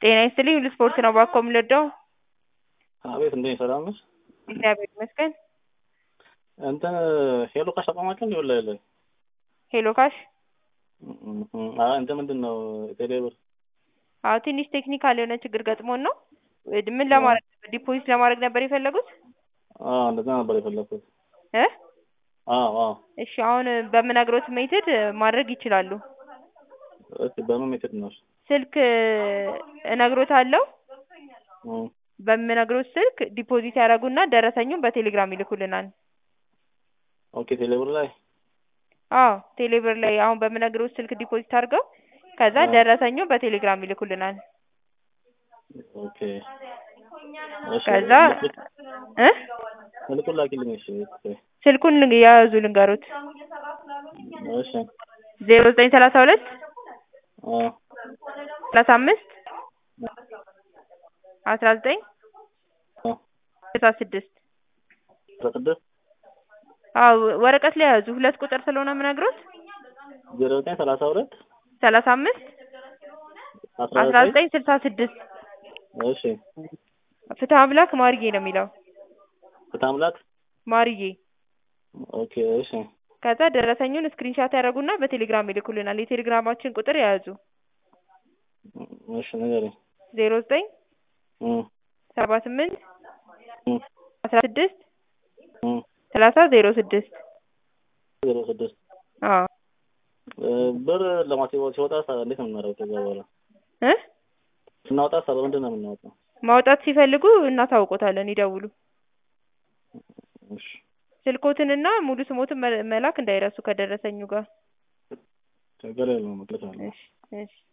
ጤና ይስጥልኝ ሁሉ ስፖርት ነው እባክዎ የምንወደው አቤት እንዴት ሰላም ነሽ? እግዚአብሔር ይመስገን እንትን ሄሎ ካሽ አቋማቸው እንዲ ወላ የለ ሄሎ ካሽ እንትን ምንድን ነው ቴሌብር አዎ ትንሽ ቴክኒካል የሆነ ችግር ገጥሞን ነው ምን ለማድረግ ነበር ዲፖዚት ለማድረግ ነበር የፈለጉት አዎ እንደዛ ነበር የፈለኩት እ አዎ አዎ እሺ አሁን በምነግሮት ሜትድ ማድረግ ይችላሉ እስኪ በምን ሜትድ ነው ስልክ እነግሮታለሁ በምነግሮት ስልክ ዲፖዚት ያደርጉና ደረሰኙን በቴሌግራም ይልኩልናል ኦኬ ቴሌብር ላይ አዎ ቴሌብር ላይ አሁን በምነግሮት ስልክ ዲፖዚት አድርገው ከዛ ደረሰኙን በቴሌግራም ይልኩልናል ኦኬ እሺ ከዛ እ ስልኩን ላኪልኝ እሺ ስልኩን የያዙ ልንገሮት እሺ ዜሮ ዘጠኝ ሰላሳ ሁለት አ ሰላሳ አምስት አስራ ዘጠኝ አ ስልሳ ስድስት አስራ ስድስት አዎ ወረቀት ላይ ያዙ ሁለት ቁጥር ስለሆነ የምነግሮት ዜሮ ዘጠኝ ሰላሳ ሁለት ሰላሳ አምስት አስራ ዘጠኝ ስልሳ ስድስት እሺ ፍትሀ አምላክ ማርዬ ነው የሚለው ፍትሐ አምላክ ማርዬ ኦኬ እሺ ከዛ ደረሰኙን ስክሪንሻት ያደርጉና በቴሌግራም ይልኩልናል የቴሌግራማችን ቁጥር የያዙ እሺ ንገረኝ ዜሮ ዘጠኝ እ ሰባ ስምንት እ አስራ ስድስት እ ሰላሳ ዜሮ ስድስት ዜሮ ስድስት አዎ ብር ለማስገባት ሲወጣ እንዴት ነው የምናደርገው? ከዛ በኋላ እ ስናወጣ ሳ በምንድን ነው የምናወጣው? ማውጣት ሲፈልጉ እናሳውቆታለን ይደውሉ እሺ ስልኮትንና ሙሉ ስሞትን መላክ እንዳይረሱ ከደረሰኙ ጋር ችግር የለውም እልካለሁ። እሺ እሺ